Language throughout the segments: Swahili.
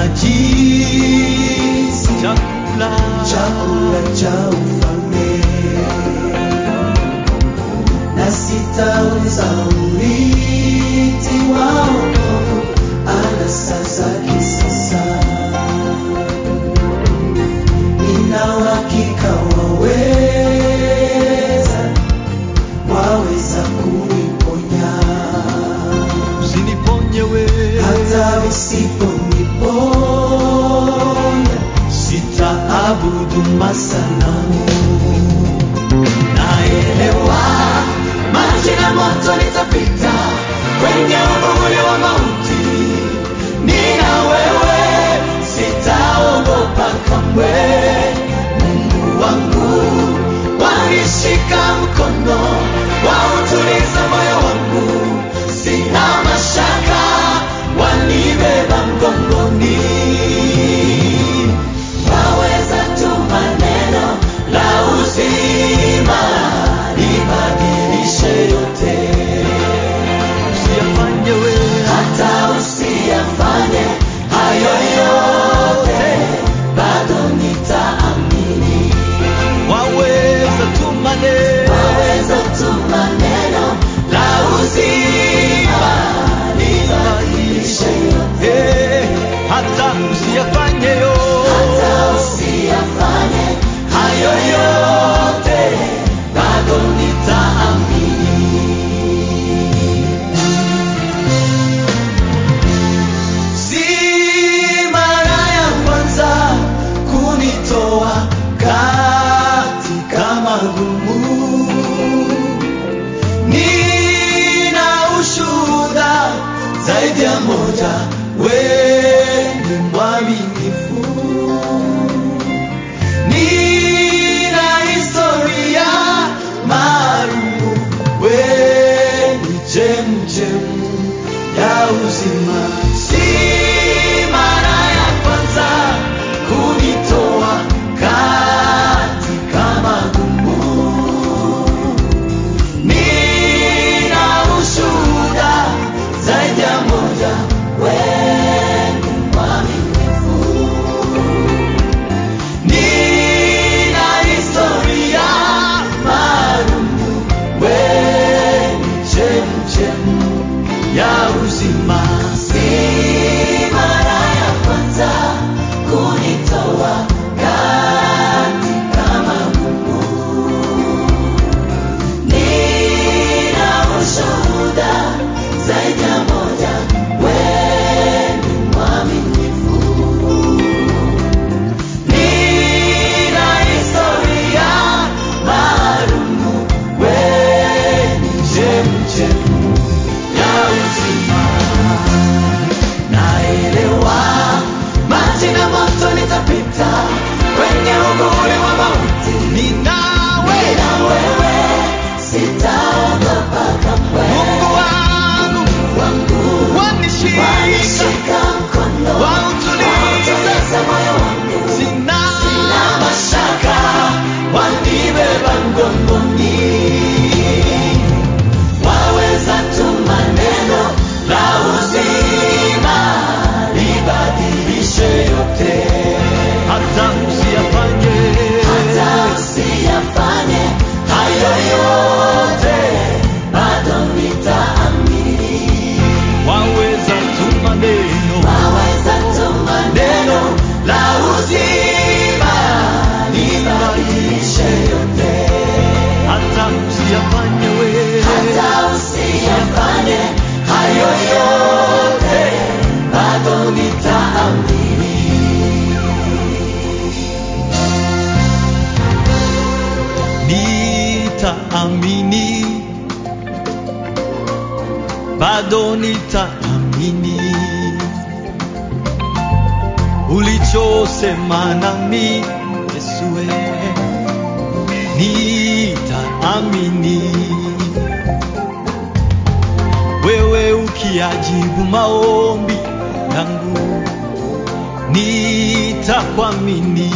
najisi chakula chakula cha ufalme na sitauza urithi wa wokovu anasa za kisasa nina uhakika waweza waweza kuniponya usiniponye wewe hata usiponiponya sitaabudu masanamu naelewa maji na moto nitapita kwenye uvuli wa mauti nina wewe sitaogopa kamwe mungu wangu wanishika mkono wautuliza moyo wangu sina mashaka wanibeba mgongoni waweza tu maneno la uzima libadilishe yote usiyafanye wewe hata usiyafanye hayo yote bado nitaamini waweza tu maneno waweza tu maneno la uzima libadilishe yote Eh, hata usiyafanye yo hata usiyafanye hayo yote bado nitaamini si mara ya kwanza kunitoa katika magumu nina ushuhuda zaidi ya moja weni mwaminifu nina historia maalumu weni chemchemu ya uzima si mara ya kwanza kunitoa katika magumu nina ushuhuda zaidi ya moja weni mwaminifu nina historia maalumu weni chemchemu ya uzima si mara ya kwanza kunitoa katika magumu nina ushuhuda zaidi ya moja weni mwaminifu nina historia maalumu weni chemchemu ya uzima naelewa maji na moto nitapita kwenye uvuli wa mauti ninawe na wewe sitaogopa kamwe mungu wangu wangu wanishika wanishika mkono Wautuliza. wautuliza moyo wangu sina sina mashaka wanibeba mgongoni waweza tu maneno la uzima libadilishe yote hata usiyafanye hata usiyafanye hayo yote bado nitaamini waweza tu maneno waweza tu maneno la uzima libadilishe yote hata usiyafanye wewe hata usiyafanye hayo yote bado nitaamini nitaamini bado nitaamini ulichosema nami Yesue nitaamini wewe ukiajibu maombi yangu nitakuamini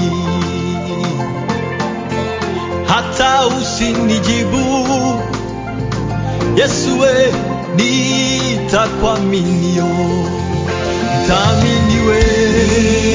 hata usinijibu Yesu we nitakuaminio nitaamini wewe